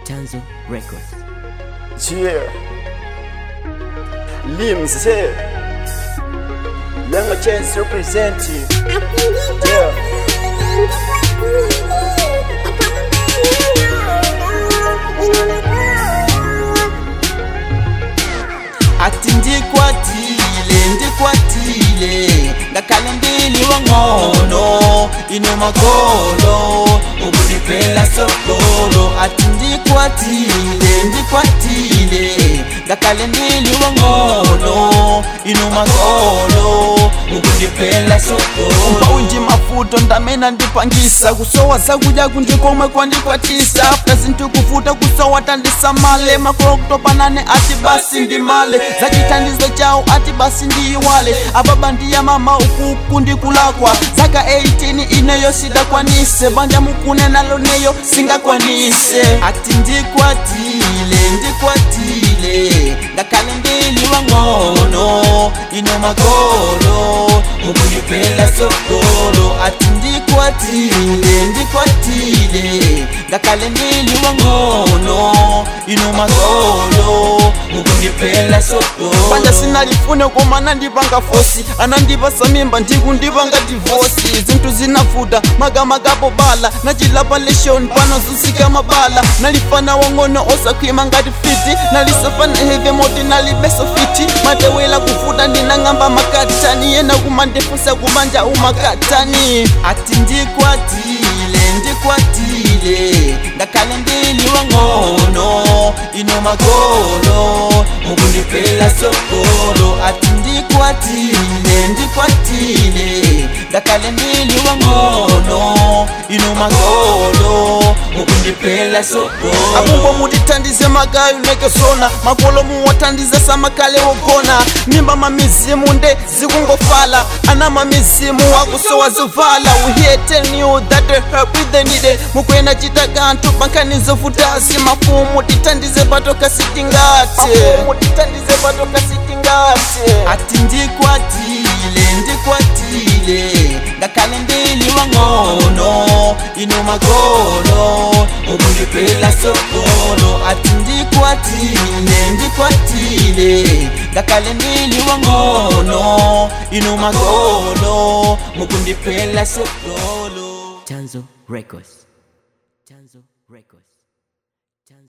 Tanzo Records. Yeah. Limbs here. Young chance representing. Yeah. ati ndikwatile ndikwatile ngakhale ndiliwa ngcono inomagolo ukundipela sokolo ati ndikwatile ndikwatile ngakhale ndiliwa ngcono inomagolo ukundipela sokolo bawundi mafuto ndamena ndipangisa kusowa zakudya kundikomwe kwandikwatisa after zintukufuta kusowa tandisamale makolo kutopanane ati basi ndimale zachithandizo chawo ati basi ndiyiwale ababa ndiya mama ukuku ndikulakwa zaka 18 ineyo sidakwanise banja mukune nalo neyo singakwanise ati ndikwatile ndikwatile ngakhale ndiliwa ngcono inomagolo ukundipela sokolo ati ndikwatile ndikwatile ngakhale ndiliwa ngcono inomagolo ukundipela sokolo banja sinalifune komana ndipanga fosi anandipasa mimba ndikundipanga divosi zinthu zinafuta makamakapo bala nachilapa leshoni pano zisika mabala nalifana wang'ono osakhwima ngati fiti nalisafana heve moti nalibeso fiti matewela kufuta ndinang'amba makatani yena kumandifusa kumanja umakatani ati ndikwatile ndikwatile ngakhale ndiliwa ng'ono inomagolo ukundipela sokolo ati ndikwatile ndikwatile ngakhale ndiliwa ng'ono inomagolo ukundipela sokolo abumbo mutithandize magayo nekesona makolo muwathandize samakhale wogona mimba mamizimu nde zikungofala ana mamizimu wakusowa zovala we here telling you that the help with the needed mukwena chita kanthu pankhanizo futasi mafumu tithandize patoka sitingate tithandize patoka sitingate ati ndikwatile ndikwatile ngakhale ndiliwa ng'ono inomagolo ukundipela sokolo ati ndikwatile ndikwatile ngakhale ndiliwa ng'ono inomagolo mukundipela sokolo Tanzo Records.